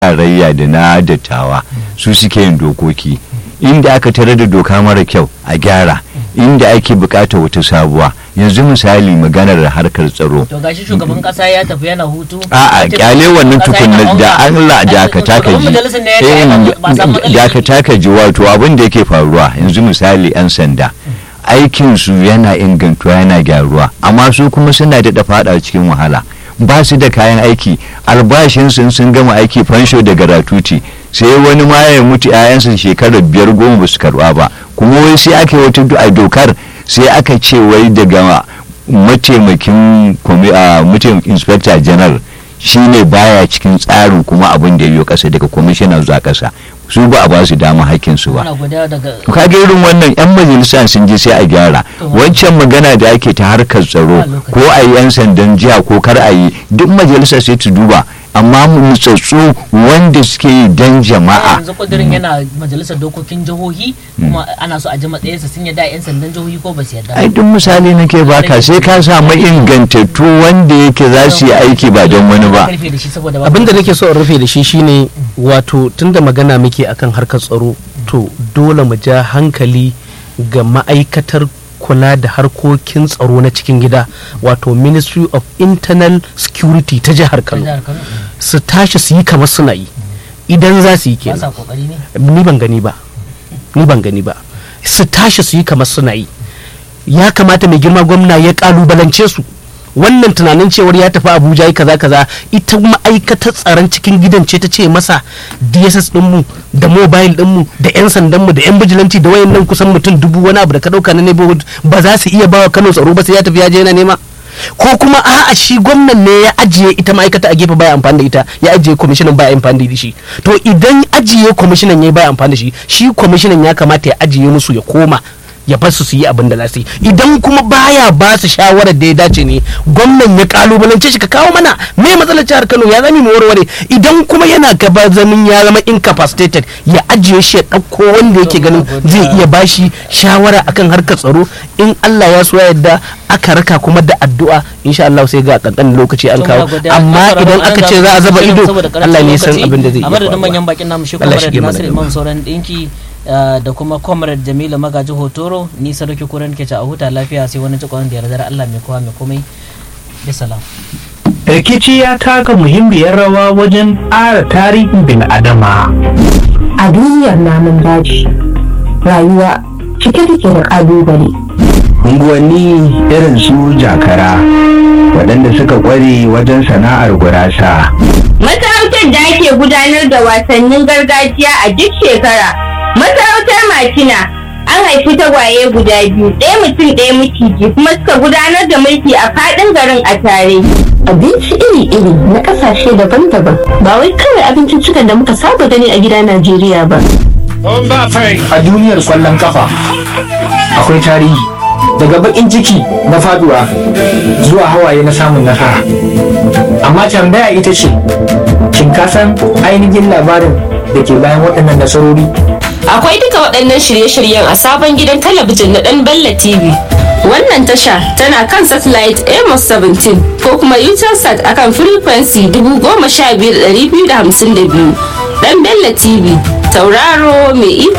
tarayya da na dattawa su suke yin dokoki inda aka tare da doka mara kyau a gyara inda ake bukata wata sabuwa yanzu misali maganar harkar tsaro to gashi shugaban kasa ya tafi yana hutu a'a kyale wannan tukunna da Allah da ka taka ji da ka taka ji wato abin da yake faruwa yanzu misali yan sanda aikin su yana ingantuwa yana gyaruwa amma su kuma suna da fada cikin wahala ba su da kayan aiki albashinsu sun gama aiki fansho da garatuti sai wani ma ya mutu 'ya'yansa shekarar biyar goma ba su karba ba kuma wai sai aka yi wata a dokar sai aka ce wai daga mataimakin mataimakin inspector general shine baya cikin tsarin kuma abin da ya kasa daga commissioner zuwa kasa su ba a ba su dama hakkin su ba ka ga irin wannan yan majalisa sun je sai a gyara wancan magana da ake ta harkar tsaro ko a yi yan sandan jiha ko kar a yi duk majalisa sai ta duba amma nutsatsu wanda suke yi don jama'a yanzu kudirin yana majalisar dokokin jihohi kuma ana so a ji matsayinsa sun yadda yan sandan jihohi ko ba su yadda ai duk misali nake baka sai ka samu ingantattu wanda yake za su yi aiki ba don wani ba abin da nake so in rufe da shi shine wato tunda magana muke akan harkar tsaro to dole mu ja hankali ga ma'aikatar kula da harkokin tsaro na cikin gida wato ministry of internal security ta jihar kano su tashi su yi kamar suna yi idan za su yi kenan ni ban gani ba ni ban gani ba su tashi su yi kamar suna yi ya kamata mai girma gwamna ya kalubalance su wannan tunanin cewar ya tafi abuja yi kaza kaza ita ma'aikatar tsaron cikin gidan ce ta ce masa dss dinmu da mobile dinmu da yan sandanmu da yan bijilanci da wayannan kusan mutum dubu wani abu da ka dauka na neighborhood ba za su iya bawa kano tsaro ba sai ya tafi ya je yana nema ko kuma a'a shi gwamnan ne ya ajiye ita ma'aikata a gefe baya amfani da ita ya ajiye kwamishinan baya amfani da shi to idan ajiye kwamishinan ya baya amfani da shi shi kwamishinan ya kamata ya ajiye musu ya koma ya bar su su yi abin da za su yi idan kuma baya ba su shawarar da ya dace ne gwamnan ya kalubalance shi ka kawo mana me matsalar jihar Kano ya zami mu warware idan kuma yana gaba zamin ya zama incapacitated ya ajiye shi ya dauko wanda yake ganin zai iya bashi shawara akan harkar tsaro in Allah ya so yadda aka raka kuma da addu'a insha Allah sai ga kankan lokaci an kawo amma idan aka ce za a zaba ido Allah ne san abin da zai yi a madadin manyan bakin namu shi kuma da Nasir Imam sauran dinki da kuma comrade jamilu magaji hotoro ni sarki kuran ke a huta lafiya sai wani cikon da yardar allah mai kowa mai komai da salam rikici ya taka muhimmiyar rawa wajen ƙara tarihin bin adama a duniyar namun daji rayuwa cike take da ƙalubale unguwanni irin su jakara waɗanda suka ƙware wajen sana'ar gurasa masarautar da ake gudanar da wasannin gargajiya a duk shekara Masarautar Makina an haifi tagwaye guda biyu ɗaya mutum ɗaya miciji kuma suka gudanar da mulki a faɗin garin a tare. Abinci iri-iri na ƙasashe daban-daban ba wai kawai abinciccikan da muka saba gani a gida Najeriya ba. A duniyar kwallon kafa akwai tarihi daga bakin ciki na faduwa zuwa hawaye na samun nasara. Amma tambaya ita ce, shin ka san ainihin labarin da ke bayan waɗannan nasarori? Akwai duka waɗannan shirye-shiryen a sabon gidan talabijin na ɗan Bella TV. Wannan tasha tana kan satellite Amos 17 ko kuma Utelsat akan frequency 15252. Ɗan Bella TV, tauraro mai iko